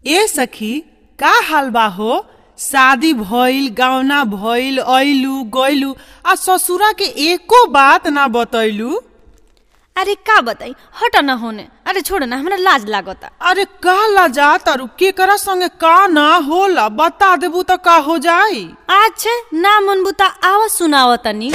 ए सखी का हाल बा हो शादी भइल गौना भइल अइलू गइलू आ ससुरा के एको बात ना बतैलू अरे का बताई हट न होने अरे छोड़ ना हमरा लाज लागता अरे का लजा तारू केकरा संगे का ना होला बता देबू तो का हो जाई अच्छा ना मन बुता आवाज सुनाव तनी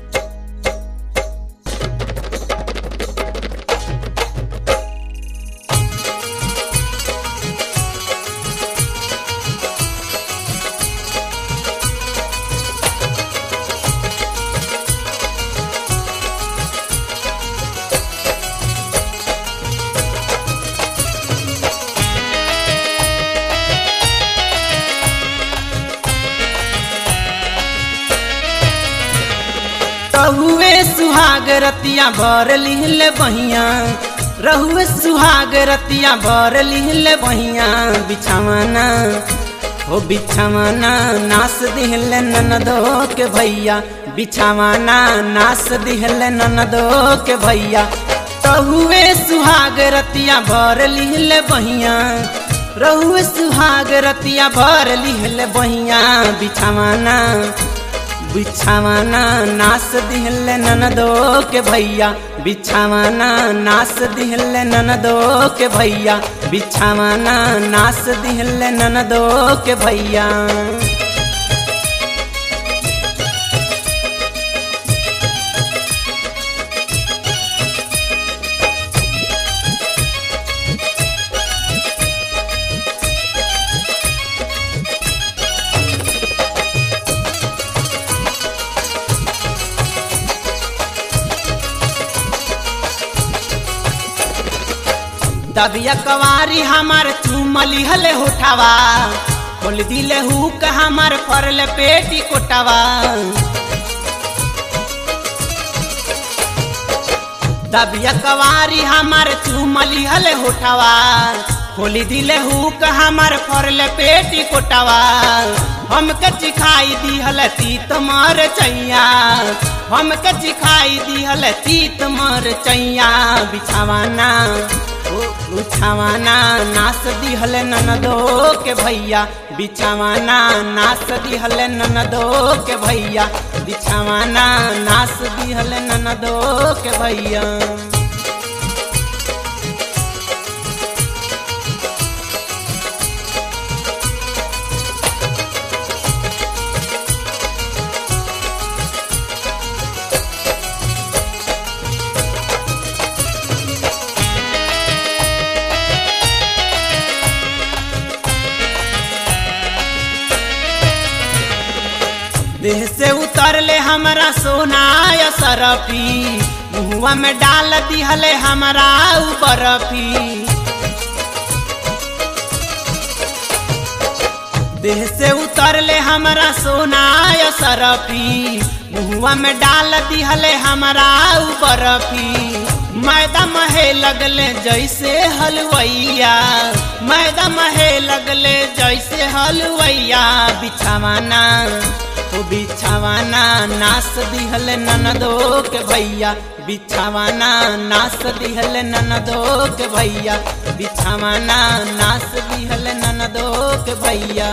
रहुए सुहाग रतिया भर लिहले बहिया रहुए सुहाग रतिया भर लिहले बहिया बिछावाना हो बिछावाना नास दिहले ननदो के भैया बिछावाना नास दिहले ननदो के भैया रहुए सुहाग रतिया भर लिहले बहिया रहुए सुहाग रतिया भर लिहले बहिया बिछावाना बिछावाना नास दिहले ननदो के भैया बिछावाना नास दिहले ननदो के भैया बिछावाना नास दिहले ननदो के भैया दबिया कवारी हमार चुमली हले होठावा खोल दिले हुक हमार फरल पेटी कोटावा दबिया कवारी हमार चुमली हले होठावा खोली दिले हुक हमार फरल पेटी कोटावा हमके चिखाई दिहल तीत मर चैया हमके चिखाई दिहल तीत मर चैया बिछावाना बिछावाना नास दिहल ननदो के भैया बिछावाना नास दिहल ननदो के भैया बिछावाना नास दिहल ननदो के भैया देह से उतर ले हमारा सोना या सरफी मुहुआ में डाल दिहले हमारा बर्फी देह से उतर ले हमारा सोना या सरफी मुहुआ में डाल दिहले हमारा बर्फी मैदा महे लगले जैसे हलवैया मैदा महे लगले जैसे हलवैया बिछावाना ओ बिछावाना नास दिहल ननदो के भैया बिछावाना नास दिहल ननदो के भैया बिछावाना नास दिहल ननदो के भैया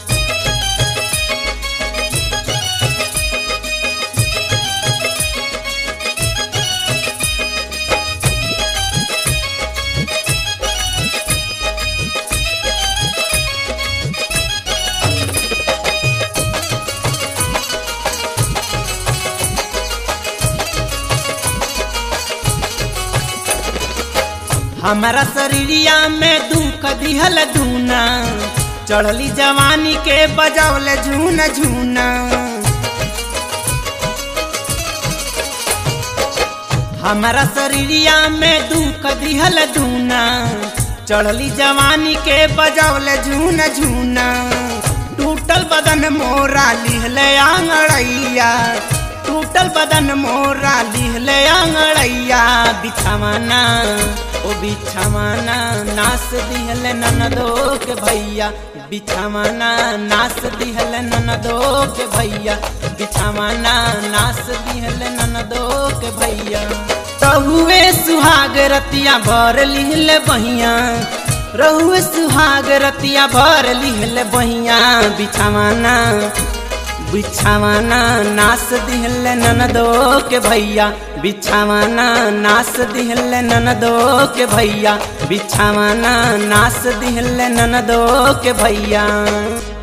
हमारा शरीरिया में दुख दिहल धूना चढ़ली जवानी के बजौले झूना झूना हमारा शरीरिया में दुख दिहल धूना चढ़ली जवानी के बजौले झूना झूना टूटल बदन मोरा लिहले आंगड़ैया टूटल बदन मोरा लिहले आंगड़ैया बिछावाना ओ बिछावाना नास दिहल ननदो के भैया बिछावाना नास दिहल ननदो के भैया बिछावाना नास दिहल ननदो के भैया तहुए सुहाग रतिया भर लिहल बहिया रहुए सुहाग रतिया भर लिहल बहिया बिछावाना बिछावाना नास दिहल ननदो के भैया बिछावाना नास दिहल ननदो के भैया बिछावाना नास दिहल ननदो के भैया